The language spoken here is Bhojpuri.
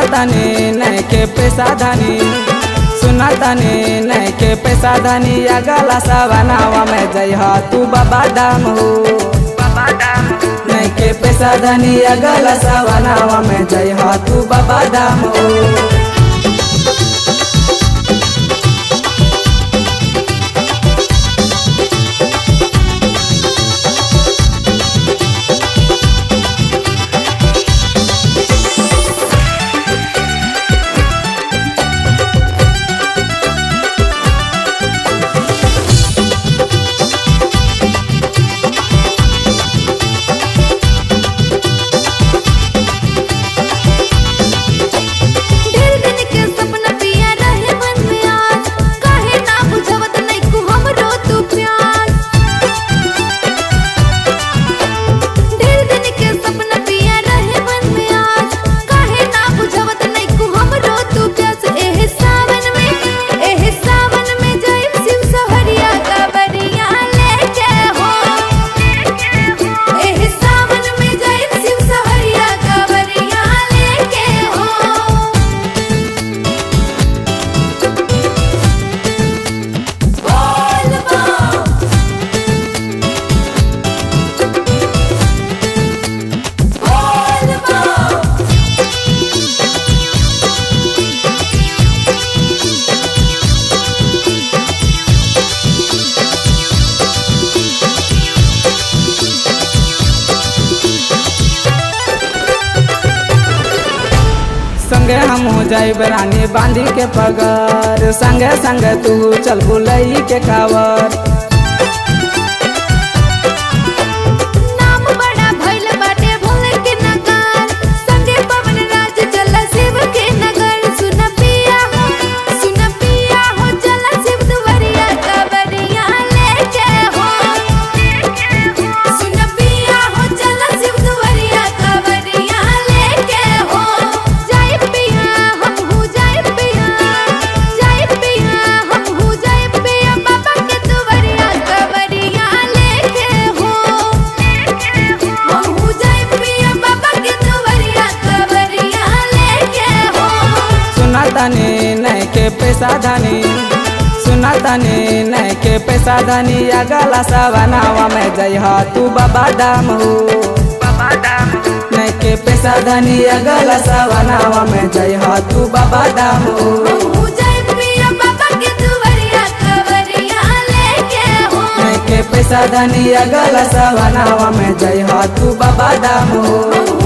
सुनतानी नहीं के पैसा धनी सुनतानी नहीं के पैसा धनी अगला सवनावा में जय हो तू बाबा धाम हो नहीं के पैसा धनी अगला सवनावा में जय हो तू बाबा धाम हो ढेर दिन के सपना पिया रहे मन में आज काहे ना बुझवत नहीं को हमरो तू प्यार ढेर दिन के सपना पिया रहे मन में आज काहे ना बुझवत नहीं को हमरो तू प्यास एह सावन में एह सावन में जय शिव सहरिया कबरिया लेके हो एह सावन में जय शिव सहरिया कबरिया लेके हो बोल बम बोल बम संगे हम हो जाए रानी बांधी के पगर संगे संगे तू चल बुलई के कावर नाम बड़ा भइल बाटे भोले के नगर संगे पवन राज चल शिव के नगर सुन पिया हो सुन पिया हो चल शिव दुवरिया कबरिया लेके हो सुन पिया हो चल शिव दुवरिया कबरिया लेके हो जय पिया हम हो जय पिया जय पिया हम हो जय पिया बाबा के दुवरिया कबरिया लेके हो हम हो जय पिया बाबा के दुवरिया कबरिया लेके हो सुनतानी नहीं के पैसा धनी सुनतानी नहीं के पैसा धनी अगला सवनावा में जय हो तू बाबा धाम हो नहीं के पैसा धनी अगला सवनावा में जय हो तू बाबा धाम हो हम हो जय पिया बाबा के दुवरिया कबरिया लेके हो नहीं के पैसा धनी अगला सवनावा में जय हो तू बाबा धाम हो हम